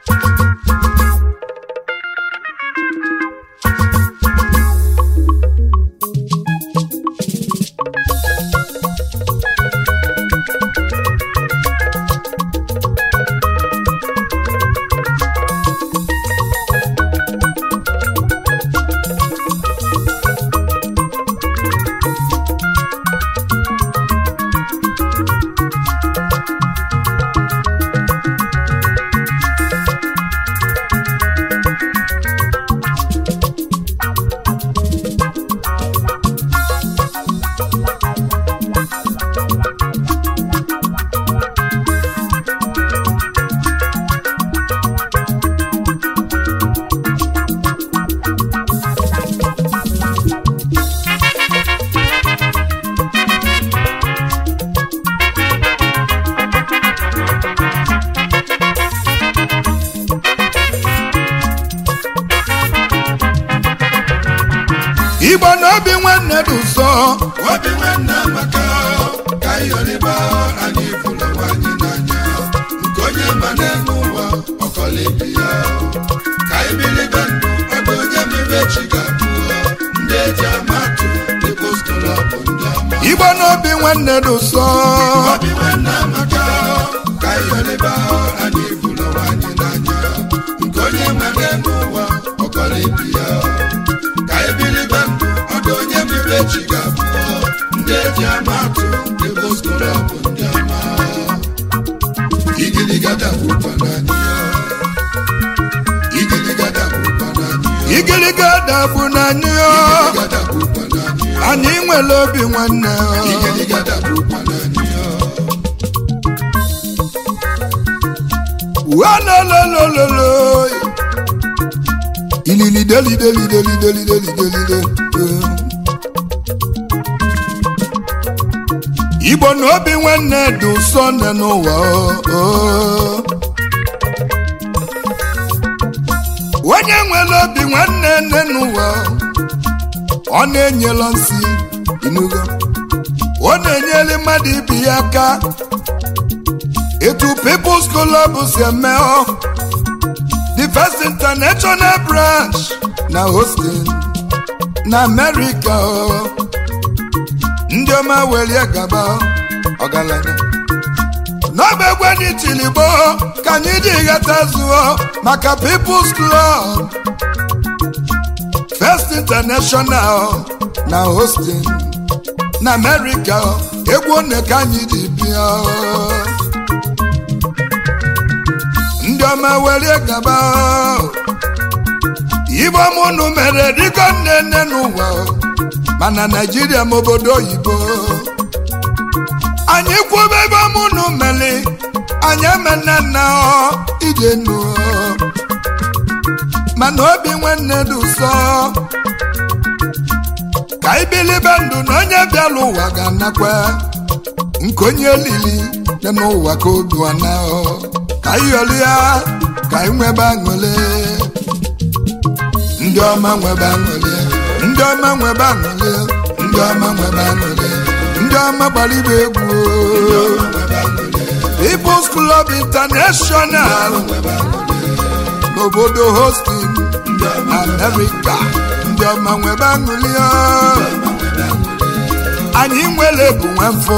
igbo na obi nwanne dị ụsọ obi nwanne amaka ka ịyọrịba anyị fụrụ nwanyị n'anya nke onye ma n'elu ụwa ọkọlibi ya ka ibilibe ndụ ọdụ onye mere chi ga-abụ ndị eji amatụ dịbụ skolọbụ ndị ọma igbo na obi nwanne dị ụsọ obi nwanne amaka ka ịyọrịba anyị fụrụ nwanyị n'anya nke onye ma n'elu ụwa ọkọlibi ya ka ibilibe ndụ ọdụ onye mere chi ga-abụ ndị eji amatụ dịbụ skolọbụ ndị ọma igirigada bụkwa n'anya igirigada bụkwa n'anya igiliga dabụ n'anyị igirigada bụkwa n'anya anyị nwere obi nwanne igirigada bụkwa n'anya walololololo ilili deli deli deli deli deli deli deli igbo na obi nwanne dị ụsọ nne n'ụwa o, o. onye nwere obi nwanne nne n'ụwa ọ na-enyela nsị inugo ọ na-enyere mmadụ ibi ya aka etu people's club si eme ọ the first international branch na Austin na America ọ ndị ọma welie gaba ọgaranya n'ọba egwe anyị tiligbo ka anyị dị ghata zụọ maka people's club first international na Austin na America egwu one ka anyị ji bịa ndị ọma welie gaba ibe ọmụnụ mere dịka nne nne n'ụwa mana naijiria ma obodo oyibo anyị kwube ebe ọmụnụ mere anyị emena nna ọ ije nụ mana obi nwanne dị ụsọ ka ibilibe ndụ na onye bịala ụwa ga-anakwa nke onye lili dị n'ụwa ka obi ana ka ịyọrọ ya ka anyị nwebe aṅụle ndị ọma nwebe aṅụle ndị ọma nwebe aṅụle ndị ọma nwebe aṅụle ndị ọma gbara ibe egwu People's Club International n'obodo Houston America ndị ọma nwebe aṅụle anyị nwere bụ nwafọ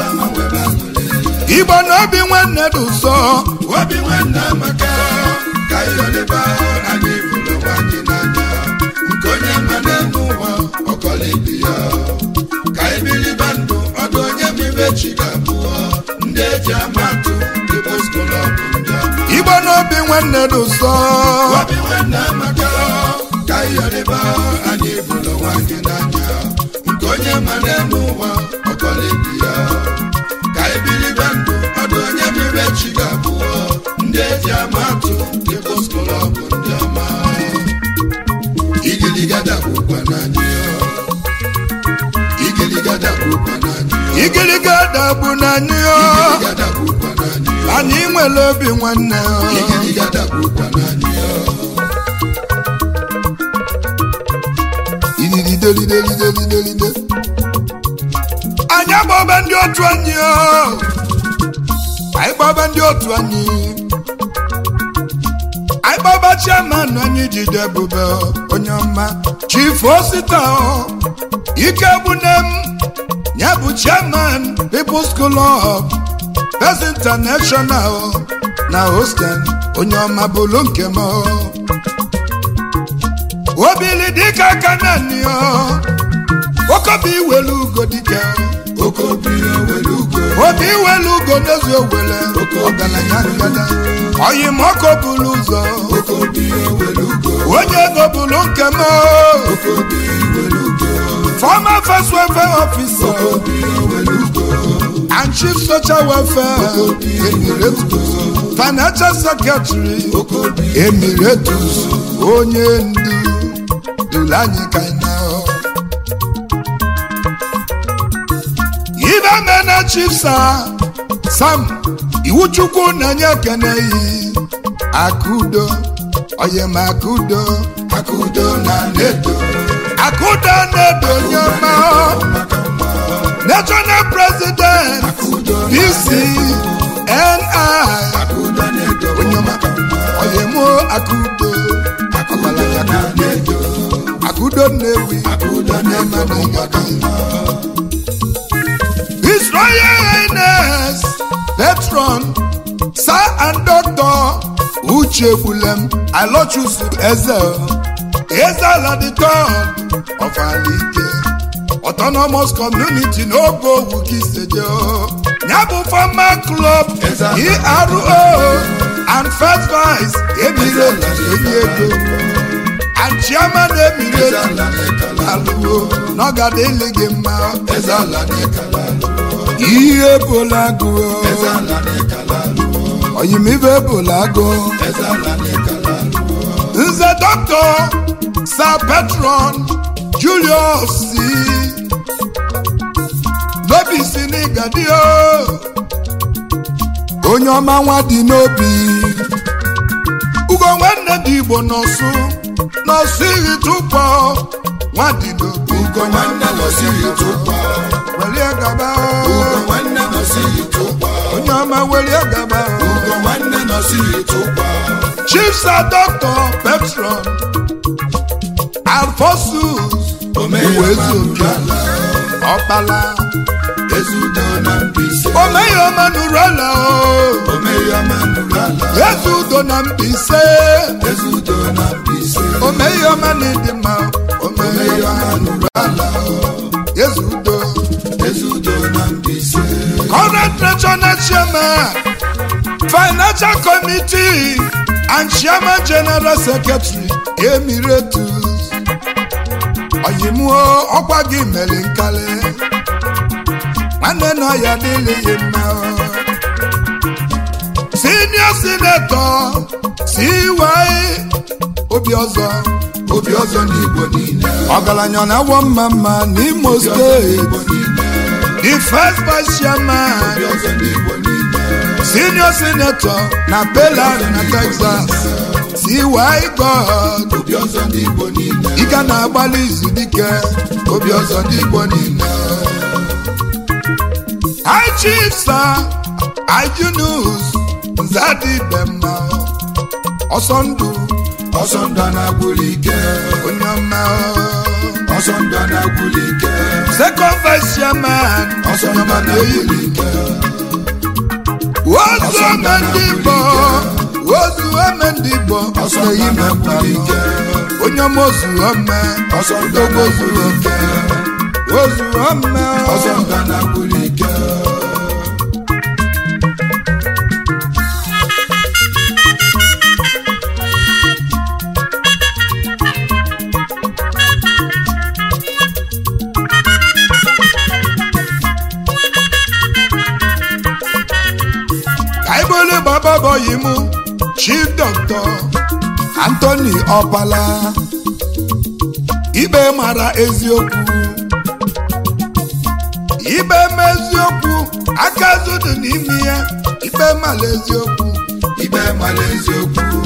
igbo na obi nwanne dị ụsọ obi nwanne amaka ka ịyọrịba anyị fụrụ nwanyị n'anya nke onye ma n'elu ụwa ọkọlibi ya ka ibilibe ndụ ọdụ onye mere chi ga-abụ ndị eji amatụ dịbụ skolọbụ ndị ọma igbo na obi nwanne dị ụsọ obi nwanne amaka ka ịyọrịba anyị fụrụ nwanyị n'anya nke onye ma n'elu ụwa ọkọlibi ya ka ibilibe ndụ ọdụ onye mere chi ga-abụ ndị eji amatụ dịbụ skolọbụ ndị ọma igiligada bụkwa n'anya igiligada bụkwa n'anya igiriga dabụ n'anyị igiligada bụkwa n'anya anyị nwere obi nwanne igiligada bụkwa n'anya ililidelidelidelide anyị agbaba ndị otu anyị anyị gbaba ndị otu anyị anyị gbaba chairman anyị jide ebube onye ọma chief osita ike gbune m ya bụ chairman people's club Best international na hostel onye ọma bụlụ nke m obili dịka aka naanị okobi iwelu ugo dike okobi ewelu ugo obi iwelu ugo n'ezi owele ọgaranya ngada oyimọkụ bụrụ ụzọ okobi ewelu ugo onye ego bụrụ nke m okobi ewelu ugo former first welfare officer okobi ewelu ugo and chief social welfare emiratus financial secretary okobi emiratus onye ndu duru anyị ka anyị na ibe mena chief sa sam iwuchukwu na-enye ekene yi akudo oyem akudo akudo na nedo akudo na-edo onye ọma national president akudo na dc ni akudo nedo onye ọma oyemo akudo akudo na nedo akudo nnewi akudo onye ọma nedo na-enye His Royal Highness Patron Sir and Doctor Uche Bulem Alochusu Eze Eze Ladikon of Alike Autonomous Community n'ogo Wukiseje Nyabu Farmer Club Eze ERO and First Vice Emirates Enyego and Chairman Emirates ezala nekala Aluwo n'ọgada eleghị mma ezala nekala ihe ebola agụ ezala nekala oyimibe ebola agụ ezala nekala nze dọkịta sir petron julius si n'obi si n'igadi o onye ọma nwa dị n'obi ugo nwanne dị igbo n'ọsụ n'ọsụ iri tụpọ nwa dị n'obi ugo nwanne nọsiri tụkwa welie gaba o. ugo nwanne nọsiri tụkwa onye ọma welie gaba o. ugo nwanne nọsiri tụkwa chief sir doctor petron alfosus omeya uwezuoke manurala ọkpala ezudo na mbise omeghị ọma nụrụ ala o omeya manurala eze udo na mbise ezudo na mbise omeghị ọma na ịdị mma omeghị omeya ọma manurala eze udo ezudo na mbise current national chairman financial committee and chairman general secretary emiratus oyimuo ọkwa gị mere nkali nwanne nọ ya dịlịghị mma o. senior senator cy obi ọzọ obi ọzọ n'igbo niile ọgaranya na-awọ mma mma n'imo obi ọzọ steeti n'igbo niile the first vice chairman obi ọzọ n'igbo niile senior senator na Pelan na Texas CY God obi ọzọ n'igbo niile ike na-agbalị izu dike obi ọzọ ndị Igbo niile High Chief Sir Ijunus Nzadibemma ọsọ ndụ ọsọ ndụ na-agwụli ike onye ọma ọsọ ndụ na-agwụli ike second vice chairman ọsọ ndụ na-agwụli ike ozu ome ndị Igbo ozu ome ndị Igbo ọsọ ndụ na-agwụli ike onye ọma ozu ome ọsọ ndụ na-agwụli ike ozu ome ọsọ ndụ na-agwụli ike kaibole baba boyi mu chief doctor anthony ọpala ikpe mara eziokwu ikpe ma eziokwu aka zudu n'ime ya ikpe mara eziokwu ikpe mara eziokwu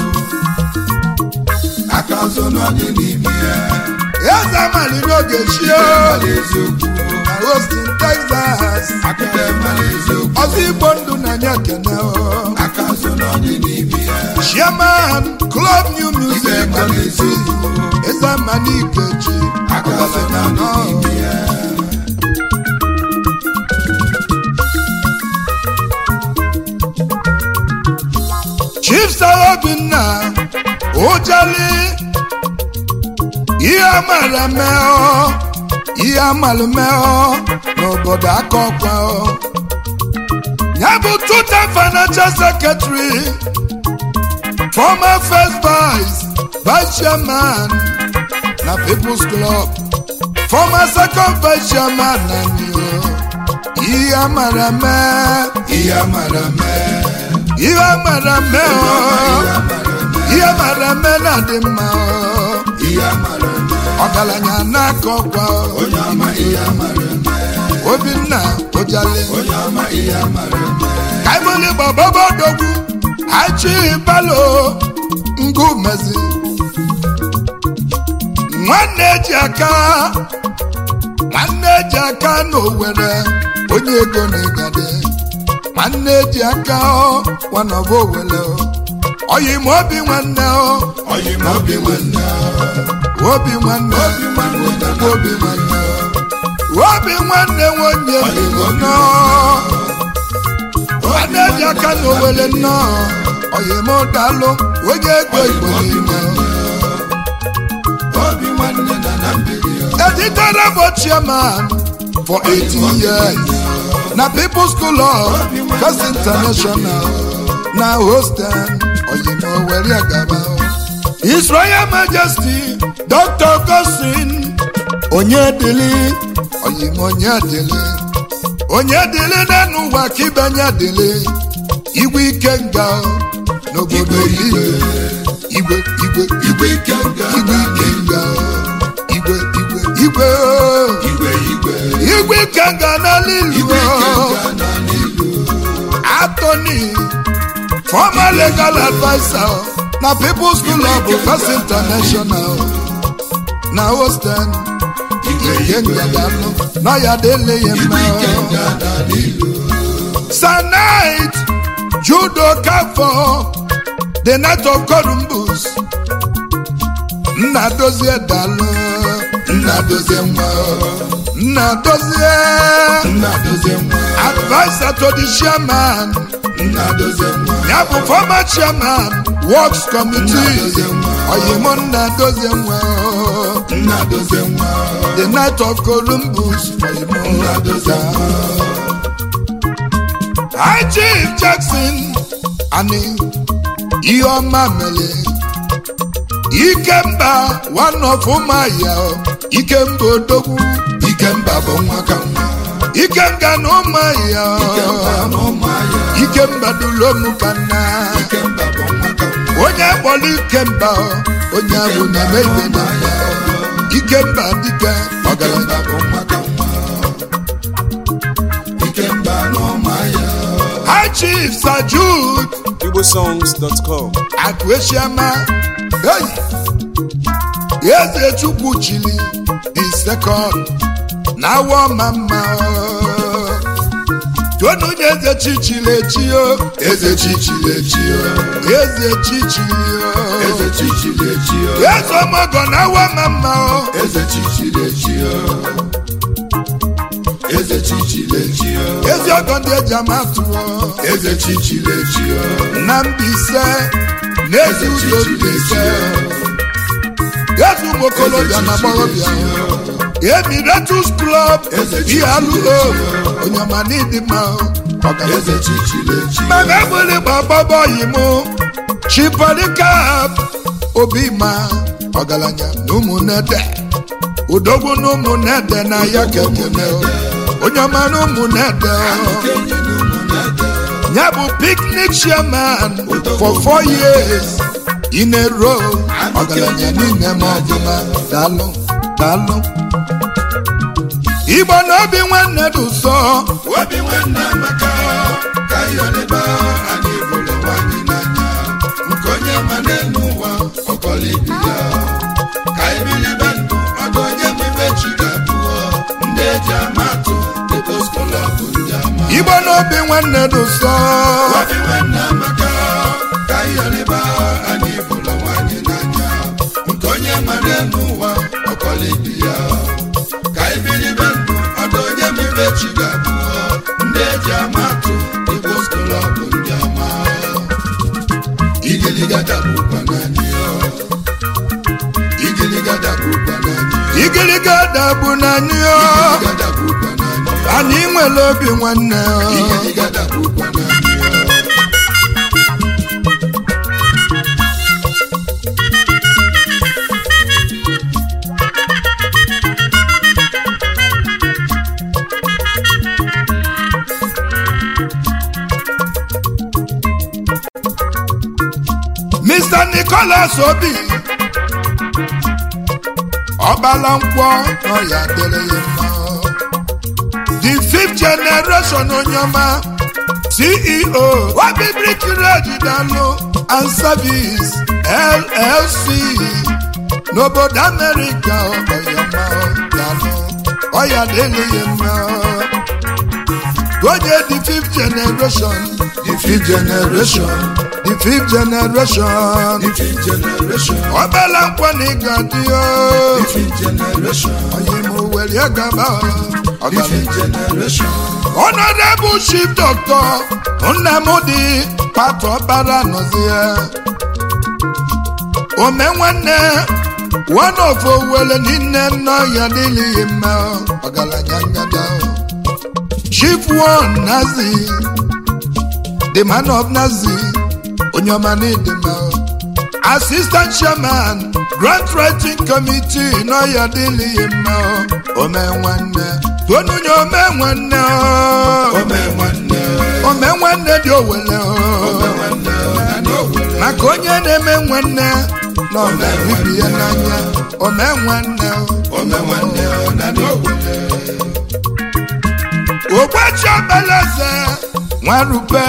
aka azụ n'ọdị n'ime ya eze amali n'oge chie ikpe mara eziokwu na Austin Texas ikpe mara eziokwu ọzọ igbo ndụ na anya kene o. aka azụ n'ọdị n'ime ya chairman club new music Ife ma n'ezi ezemani ikechi Agafe na n'ime ya. chief sir obinna ojali ihe amara mee ihe amalụ mee n'obodo akọkwa ya bụ tuta financial secretary former first vice vice chairman na people's club former second vice chairman na new ihe amara mee Ihe amara mee. ihe amara mee Ihe ọ amara mee. ihe mara mme na-adị mma ọ. Ihe amara mee. ọgaranya na-akọ ọkwa ọ. Onye ọma ihe amara mee. obinna ojale Onye ọma ihe amara mee. kaimoli gbababodogwu achi balo ngumezi nwanne eji aka nwanne eji aka n'owere onye ego na ịgade nwanne eji aka ọ wanọba owere ọ oyi ma obi nwanne ọ Oyi ma obi nwanne. obi nwanne Obi nwanne na na obi nwanne obi nwanne nwonye Oyi ma obi nọ nwanne ji aka na owele nnọọ oyimodalụ onye ego igbo niile Obi nwanne na na mbiri ya. editere bụ chairman for 18 years na people's school of first international na hostel oyimowere gaba his royal majesty dr gosin onyedili oyimonyedili onyedili n'enu ụwa ka ibenye dili igwe ike nga n'obodo igwe igwe igwe Igwe ike nga igwe na ike nga igwe igwe igwe igwe igwe. igwe ike nga n'ala Igwe ilu ike nga na n'ilu. attorney former legal adviser na people's school of first international na hostel Igwe ike igwe. nga dalụ na ya dele ya Igwe mma ike nga na n'ilu. Sanite Judo Kafo The Night of Columbus Nna dozie dalụ Nna dozie nwa. Nna dozie Nna dozie nwa. Advisor to the chairman Nna dozie nwa. Ya bụ former chairman Works Nna Committee dozie nwa. Oyimo nna dozie nwa Nna dozie nwa. The Night of Columbus Oyimo Nna dozie nwa. High Chief Jackson ani ihe ọma mere Ikemba one of ụmụahịa Ikemba odogwu Ikemba bụ nwa ka nwa. Ikenga na ụmụahịa Ikemba na ụmụahịa. Ikemba dụlomu ka nna Ikemba bụ nwa ka nwa. onye kpọrọ Ikemba onye ahụ na-eme ibe na mba Ikemba dike ọgaranya Ikemba bụ nwa ka nwa. Ikemba na ụmụahịa. High Chief Sir Jude igbosongs.com Akụesiama hey! Eze Chukwu chili the second na awa ọma mma tonu nye eze chichili echi o Eze chichiri echi o. eze chichili o Eze chichiri echi o. eze ọmọgọ na awa ọma mma o Eze chichiri echi o. Eze chichiri echi o. ezi ọgọ ndị eji ama atụ o Eze chichiri echi o. na Mbaise na ezi Eze ụzọ chichiri echi Mbaise o. ezi ụmụ okorobịa na agbọghọbịa Emiratus Club Eze Ihaluo onye ọma n'ịdị mma ọgaranya Eze chichiri echi o. mana egbuli gbagbaba oyi mụ chipolikap obi ma ọgaranya na ụmụnede udogwu na ụmụnede na ya kekeme onye ọma na ụmụnede Kenye na ụmụnede. ya bụ picnic chairman for four years in a row ọgaranya niile ma ọbụma daalụ daalụ igbo na obi nwanne dị ụsọ Obi nwanne Amaka ka yọrịba anyị bụrụ nwanyị n'anya nke onye ma n'elu ụwa ọkọlọ ibi ya ka ibilibe ndụ ọdụ onye mebe chi ga-abụọ ndị eji ama atụ dịboskolọ bụ ndị ama igbo na obi nwanne dị ụsọ Obi nwanne Amaka ka yọrịba igiliga dagbukwa n'anyị ya igiliga dagbukwa n'anyị ya igiliga dabụ n'anyị o igiliga dagbukwa n'anyị ya anyị nwere obi nwanne o igiliga dagbukwa n'anyị ya Mr. Nicholas Obi ọbala nkwọ nọ ya dịrị ya mma the fifth generation onyeọma CEO Obi Brick Road Dalụ and Service LLC n'obodo America ọyọma dalụ ọya dịrị ya mma onye the fifth generation the fifth generation the fifth generation the fifth generation ọbala nkwọ na ịga dị o the fifth generation onye ma owere gaba the fifth generation honorable chief doctor nnamdi patọ bara nọzi ya ome nwanne one of owele niile nọ ya dịlịghị mma ọgaranya ngada chief one nazi the man of nazi onye ọma n'ịdị mma assistant chairman grant writing committee nọ ya dịlịghị mma ome nwanne tonunye ome nwanne ome nwanne ome nwanne dị owele ome nwanne na n'owere maka onye na-eme nwanne na ọ na-ebibi ya n'anya ome nwanne ome nwanne na n'owere ogbachi obeleze nwarupe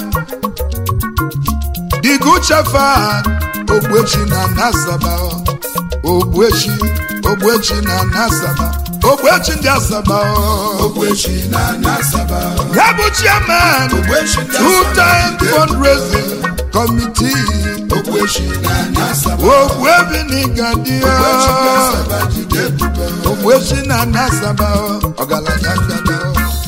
diguchefa ogbechi na nasaba ogbechi ogbechi na nasaba ogbechi ndị asaba ogbechi na n'asaba ya bụ chairman ogbechi ndị two asaba time fundraising committee ogbechi na n'asaba ogbuebi n'ịgadio ogbechi ndị asaba jide ebube ogbechi na nasaba ọgaranya ngada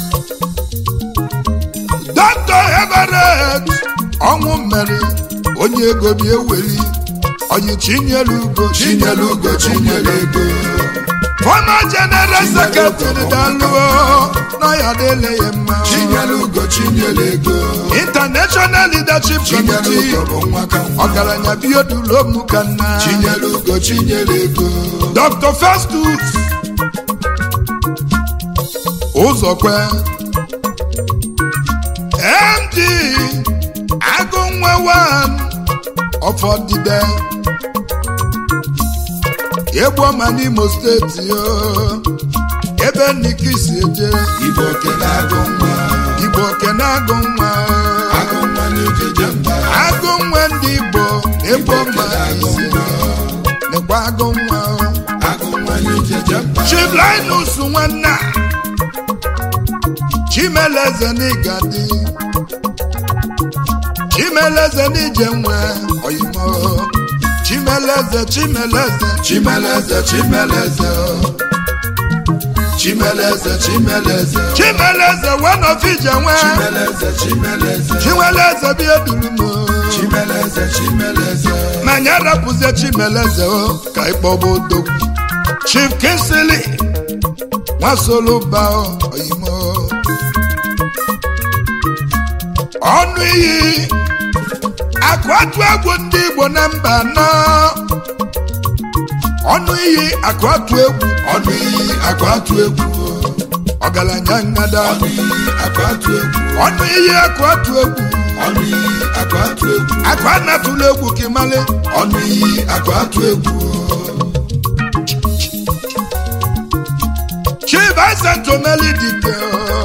dr everett ọnwụ mmeri onye ego bi eweli onye chinyere ugo chinyere ugo chinyere ego former general secretary daluo n'ọya dịle ya mma chinyere ugo chinyere ego international leadership chinyere committee ugo bụ nwa ka nwa ọgaranya biodulomu ka nna chinyere ugo chinyere ego dr festus ụzọkwe md agụnwe wan ọfọdịde egbuọma n'imo steeti o ebe nnike si eje igbo kele agụ nwa igbo okene agụ nwa agụ nwa n'ijeje mba agụ nwa ndị igbo egbuọma isi nekwa agụ nwa agụ nwa n'ijeje mba chiblinus nwanna chimeleze n'igadi chimeleze n'ije nwe oyimo chimeleze chimeleze chimeleze chimeleze chimeleze chimeleze chimeleze wenofije nwe chimeleze chimeleze chimeleze biedurumo chimeleze chimeleze ma nye rapụzie chimeleze o ka ịkpọba odogwu chief kinsili nwasoluba oyimo ọnụ iyi akụ atụ egwu ndị igbo na mba nọ ọnụ iyi akụ atụ egwu ọnụ iyi akụ atụ egwu ọgaranya ngada ọnụ iyi akụ atụ egwu ọnụ iyi akụ atụ egwu ọnụ iyi akụ atụ egwu akụ anatụla egwu kimali ọnụ iyi akụ atụ egwu Chivincent Omelidike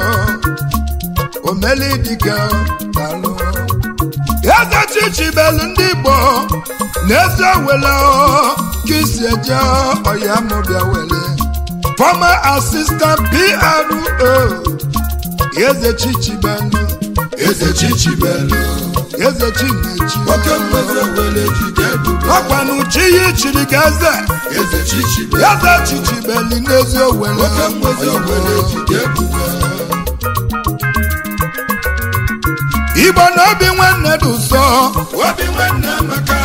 Omelidike dalụ eze chichibelu ndị Igbo n'eze wele ka isi eje ọya mụbịa wele former assistant PRO eze chichibelu eze chichibelu eze chinechi oke mmeze wele jide ebube ọkwanụ chi ya chiri ga eze eze chichibelu eze chichibelu n'ezi owele oke mmeze wele jide ebube Igbo na obi nwanne dị ụsọ obi nwanne maka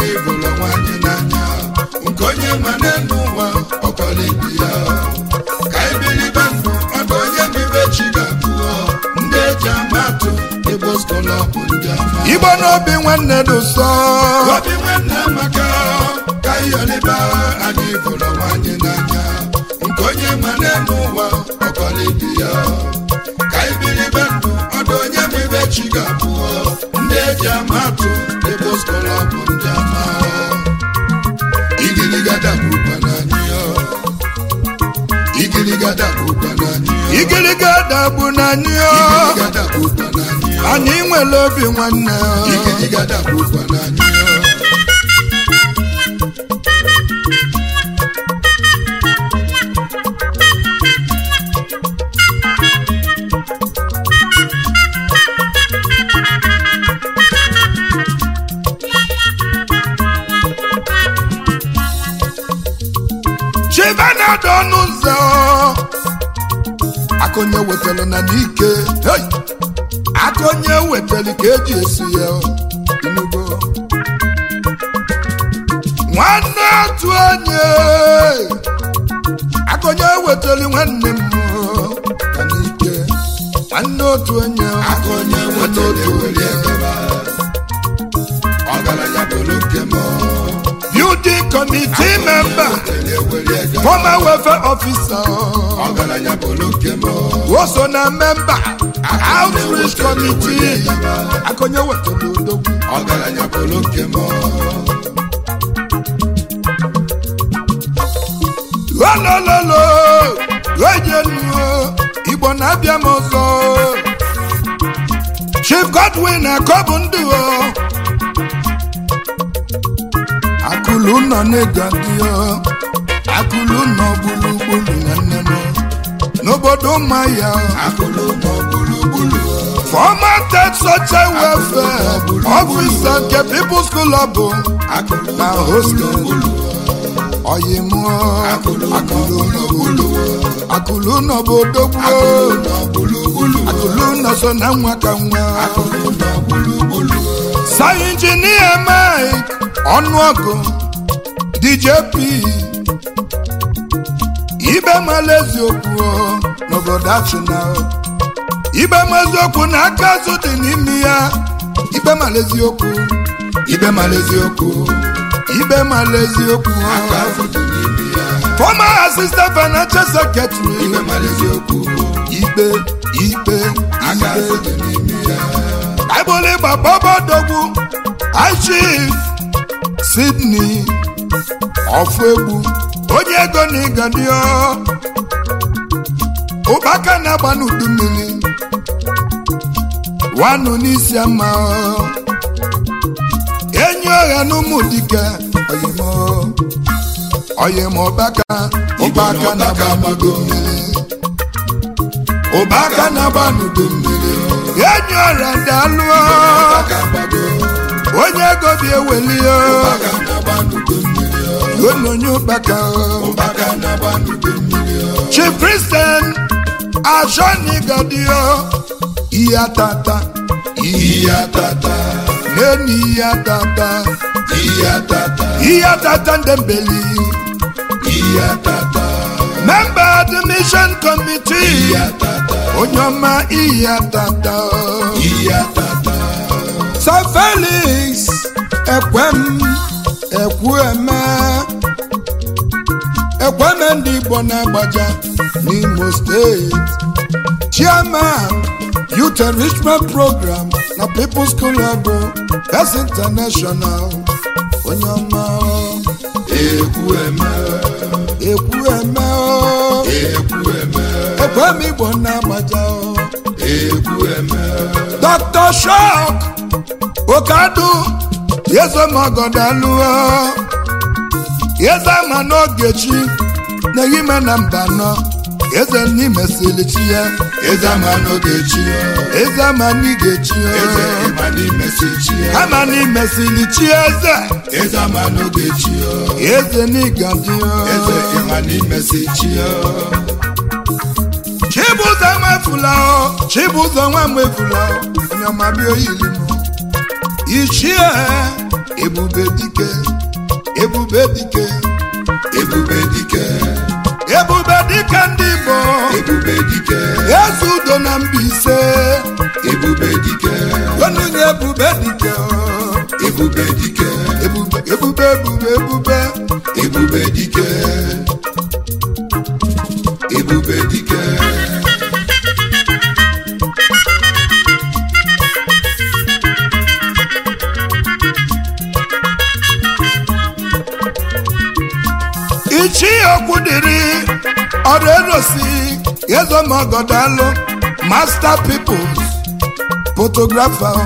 anyị bụrụ nwanyị n'anya nke onye ma n'elu ụwa ọkọlibi ya ka anyị bilibe ndụ ọdụ onye bibe chi ga-abụọ ndị eji ama atụ igbo skola bụ ndị ama igbo n'obi nwanne dị ụsọ obi nwanne maka ka ịyọliba anyị bụrụ nwanyị n'anya nke onye ma n'elu ụwa ọkọlibi ya ka anyị bilibe ndụ ọdụ onye bibe chi ga-abụọ ndị eji ama atụ igbo skola bụ ndị ama igirigada bụkwa n'anyị ya igirigada bụkwa n'anyị ya igiliga dagbu na anyị o. igirigada bụkwa n'anyị ya anyị nwere obi nwanne o. igirigada bụkwa n'anyị ya chibana dị ọnụ ụzọ akụnye wetara na n'ike hey! akụnye wetara ka eji esi ya inugo nwanne otu onye akụnye wetara nwanne m ka n'ike nwanne otu onye aka onye nweta otu were gaba ọgaranya bụrụ nke m building committee member were were gaba former welfare officer ọgaranya bụrụ nke m o so na member outreach committee akụnye wetara odogwu ọgaranya bụrụ nke m olololo ojenuo igbo na-abịa m ọzọ chief godwin akọbụ ndị o akụlụ nọ n'ịgadio akụlụ nọ gburugburu nwanne m n'obodo mmaya akụlụ nọ gburugburu former state social welfare officer nke people's school ọ bụ akụlụ na nọ hostel gburugburu ọyịmụọ akụlụ nọ akụlụ nọ gburugburu akụlụ nọ bụ odogwu akụlụ nọ gburugburu akụlụ nọ so na nwa ka nwa akụlụ nọ gburugburu sa injinia mike ọnụọgụ djp ibe mala eziokwu o, n'obodo achịna o. ibe ma eziokwu na aka azụ dị n'ime ya ibe mala eziokwu ibe mala eziokwu ibe mala eziokwu o. aka afọ dị n'ime ya former assistant financial secretary ibe mara eziokwu ikpe ikpe aka afọ ikpe dị n'ime ya Bible ịgba bọbọdogwu Chief Sydney ọfụ egwu onye ego na ịgadio ụbaka na-agba n'udu mmiri wanụ n'isi ama enyi ọha n'ụmụ dike oyimo oyimo ụbaka ụbaka na-agba n'udu mmiri ụbaka na-agba n'udu mmiri enyi ọha dalụọ aka gbago onye ego bi ewelio aka na-agba n'udu mmiri ononye ụkpaka aka na-agba n'udu mmiri chi kristen ashọnigadio ihe atata iyi atata n'enu ihe atata iyi atata ihe atata ndị mbeli iyi atata member admission committee iyi atata onye ọma ihe atata iyi atata sir felix ekwem ekwueme ekweme ndị igbo na-agbaja n'imo steeti chairman youth enrichment program na people's school of Best international onye ọma ekwu eme ekwu eme ekwu eme ekwem igbo na-agbaja ekwu eme dr shok okadu yezomogodaluo eze ma n'ogechi na-ehime na mba nọ eze n'imesili chi ya eze ama n'oge chi eze ama n'igechi eze ịma n'ime si chi ama n'imesili chi eze eze ama n'oge chi eze n'igadi eze ịma n'ime si chi chibụzọ nwefula chibụzọ nwa nwefula onye ọma bịa oyili m ichie ebube dike ebube dike ebube dike ebube dike ndị igbo ebube dike eze udo na mbaise ebube dike onunye ebube dike ebube dike ebube ebube ebube ebube ebube dike ebube dike ichi okwu dịrị ọrụ erosi ezomogodalụ master peoples photographer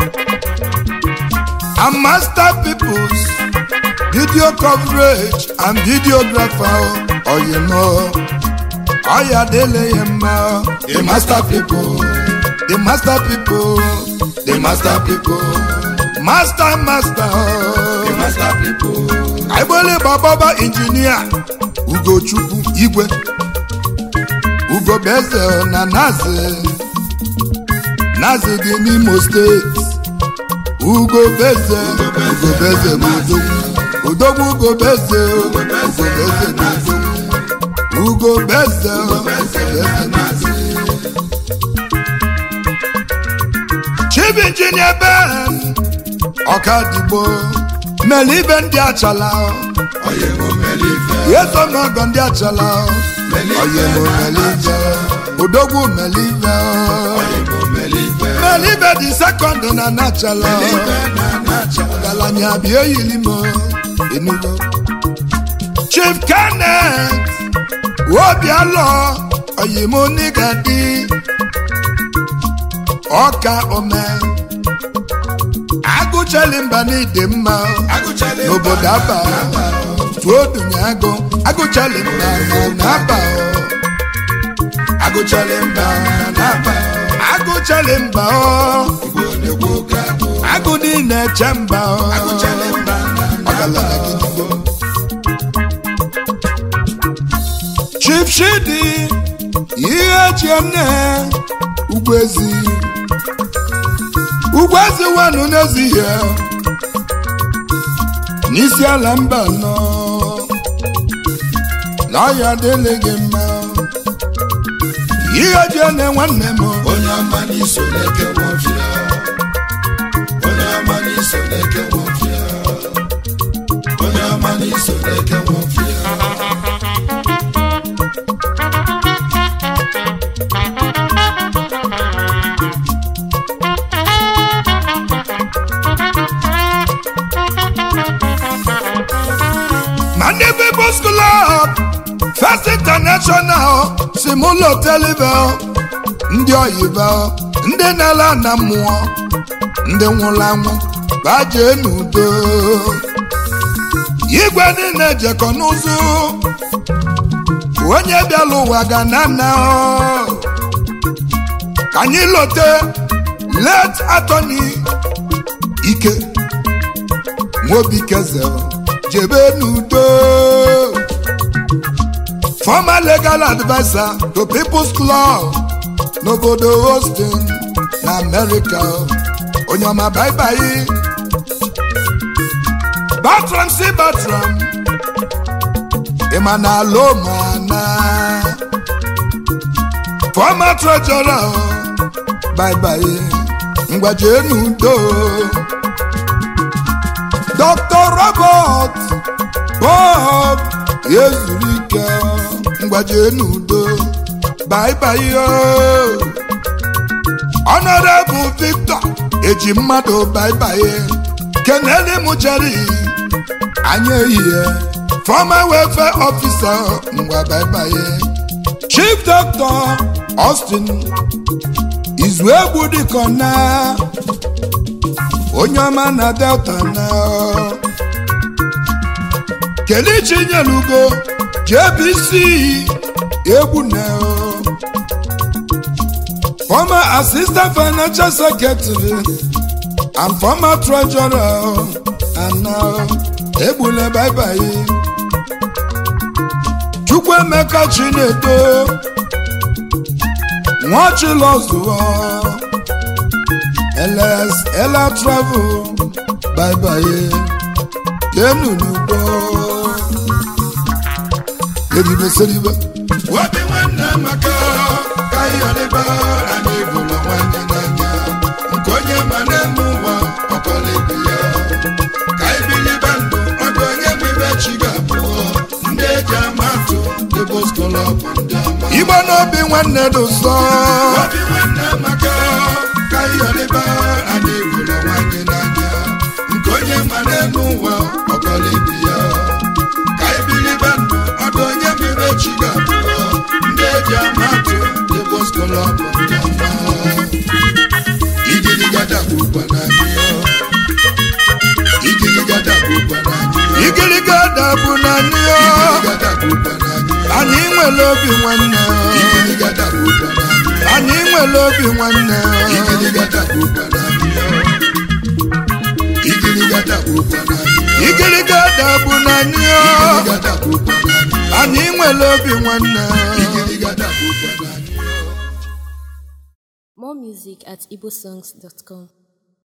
and master peoples video coverage and videographer oyino ọya dele ya mma the master people the master people the master people master master the master people agbole bababa injinia ugochukwu igwe ugobeze na nazi nazi dị n'imo steeti ugobeze ugobeze bụ odogwu odogwu ugobeze ugobeze bụ odogwu ugobeze ugobeze na chief injinia ben ọkadigbo mele ibe ndị achala oye mo melife yesomogo ndị achala oyemo melive odogwu melive oye mo melife melive dị sekọnd na nachala ọgaranya bịa eyilimo enugo chief kenneth obialọ oyimo nigadi ọka ome agụchali mba n'ide mma agụchala n'obodo aba tuo dunye agụ agụchali mba na aba agụchala mba n'aba agụchali mba ọ igbo na-ekwu oke agụ agụ niile eche mba ọ agụchala mba ọgaranya gidigbo chief shidi ihe chienne ugwezi ugwezi wenu n'ezighị n'isi ala mba nọ n'ọya dịlị gị mma ihe chienne nwanne m onye ọma n'iso na-eke nwọfịa onye ọma n'iso na-eke nwọfịa onye ọma n'iso na-eke nwọfịa ma ndị People's Club First International si m ụlọ telive ndị oyibo ndị na-ala na mmụọ ndị nwụrụ anwụ bajee n'udo igwe niile jekọ n'ụzụ onye bịala ụwa ga na nna ka anyị lote let atọni ike nwobikezere jebe n'udo former legal adviser to people's club n'obodo Austin na America onye ọma baibai Bertram si Bertram ịma na alomana former treasurer baibai ngwaje n'udo Dr. Robert Bob ezuru ike ngwaje n'udo baibai o Honorable Victor eji mmadụ baibai keneli mụcheri anya ehihie former welfare officer ngwa baibai Chief Doctor Austin Izuegbu dịkọ na onye ọma na delta na kelechi nyelugo jbc egwu na former assistant financial secretary and former treasurer and now egbule baibai chukwuemeka chinedo nwachilọzụọ ls ela travel bye bye kenu n'ugbo edibe seribe obi nwanne maka ka ịyọrịba anyị bụrụ nwanyị n'anya nke onye ma n'elu ụwa ọkọla ibe ya ka ibilibe ndụ ọdụ onye bụ ibe chi ga-abụ ndị eji amatụ dịbụ skolọb ndị ọma igbo n'obi nwanne dị ụsọ obi nwanne maka ka ịyọrịba anyị bụrụ nwanyị n'anya nke onye ma n'elu ụwa ọkọla ibe ya ka ibilibe ndụ ọdụ onye bụ ibe chi ga-abụ ndị eji amatụ dịbụ skolọb ndị ọma igirigada bụ ụkwa n'anyị igirigada bụ ụkwa n'anyị igiriga dabụ na anyị ọ. igirigada bụ ụkwa n'anyị anyị nwere obi nwanne igirigada bụ ụkwa n'anyị anyị nwere obi nwanne igirigada bụ ụkwa n'anyị igirigada bụ ụkwa n'anyị igiriga dabụ na anyị ọ. igirigada bụ ụkwa n'anyị anyị nwere obi nwanne igirigada bụ ụkwa n'anyị More music at igbosongs.com.